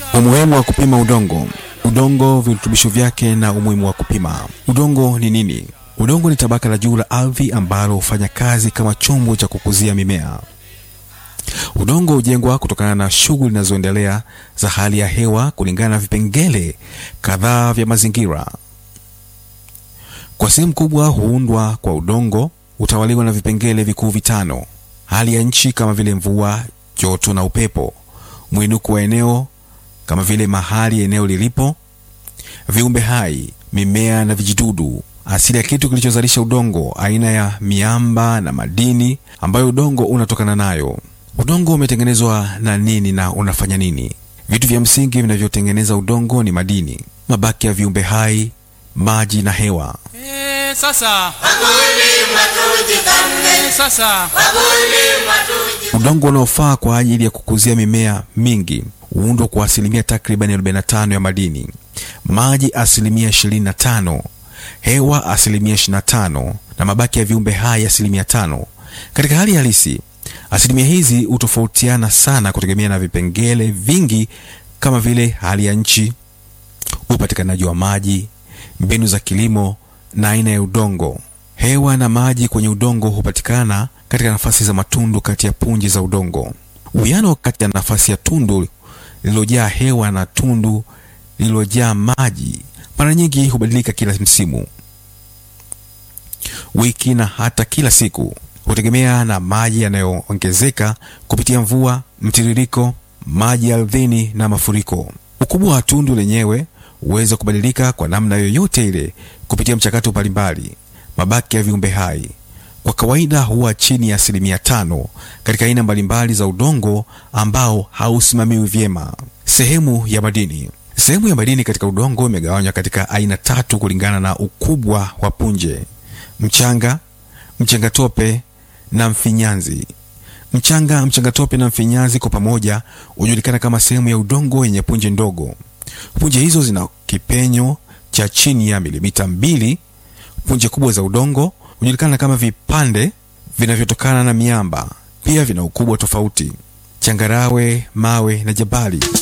Umuhimu wa kupima udongo. Udongo, virutubisho vyake na umuhimu wa kupima. Udongo ni nini? Udongo ni tabaka la juu la ardhi ambalo hufanya kazi kama chombo cha kukuzia mimea. Udongo hujengwa kutokana na shughuli zinazoendelea za hali ya hewa kulingana na vipengele kadhaa vya mazingira. Kwa sehemu kubwa huundwa kwa udongo, hutawaliwa na vipengele vikuu vitano: hali ya nchi kama vile mvua, joto na upepo, mwinuko wa eneo kama vile mahali eneo lilipo, viumbe hai, mimea na vijidudu, asili ya kitu kilichozalisha udongo, aina ya miamba na madini ambayo udongo unatokana nayo. Udongo umetengenezwa na nini na unafanya nini? Vitu vya msingi vinavyotengeneza udongo ni madini, mabaki ya viumbe hai, maji na hewa. Eh, sasa Wakulima tujipambe, eh, sasa wakulima tujipambe. Udongo unaofaa kwa ajili ya kukuzia mimea mingi huundwa kwa asilimia takriban 45 ya madini, maji asilimia 25, hewa asilimia 25 na mabaki ya viumbe hai asilimia tano. Katika hali halisi, asilimia hizi hutofautiana sana kutegemea na vipengele vingi kama vile hali ya nchi, upatikanaji wa maji, mbinu za kilimo na aina ya udongo. Hewa na maji kwenye udongo hupatikana katika nafasi za matundu kati ya punji za udongo. Uwiano kati ya nafasi ya tundu lililojaa hewa na tundu lililojaa maji mara nyingi hubadilika kila msimu, wiki na hata kila siku. Hutegemea na maji yanayoongezeka kupitia mvua, mtiririko, maji ardhini na mafuriko. Ukubwa wa tundu lenyewe huweza kubadilika kwa namna yoyote ile kupitia mchakato mbalimbali. Mabaki ya viumbe hai kwa kawaida huwa chini ya asilimia tano katika aina mbalimbali za udongo ambao hausimamiwi vyema. Sehemu ya madini. Sehemu ya madini katika udongo imegawanywa katika aina tatu kulingana na ukubwa wa punje: mchanga, mchangatope na mfinyanzi. Mchanga, mchangatope na mfinyanzi kwa pamoja hujulikana kama sehemu ya udongo yenye punje ndogo. Punje hizo zina kipenyo cha chini ya milimita mbili. Punje kubwa za udongo hujulikana kama vipande vinavyotokana na miamba, pia vina ukubwa tofauti: changarawe, mawe na jabali.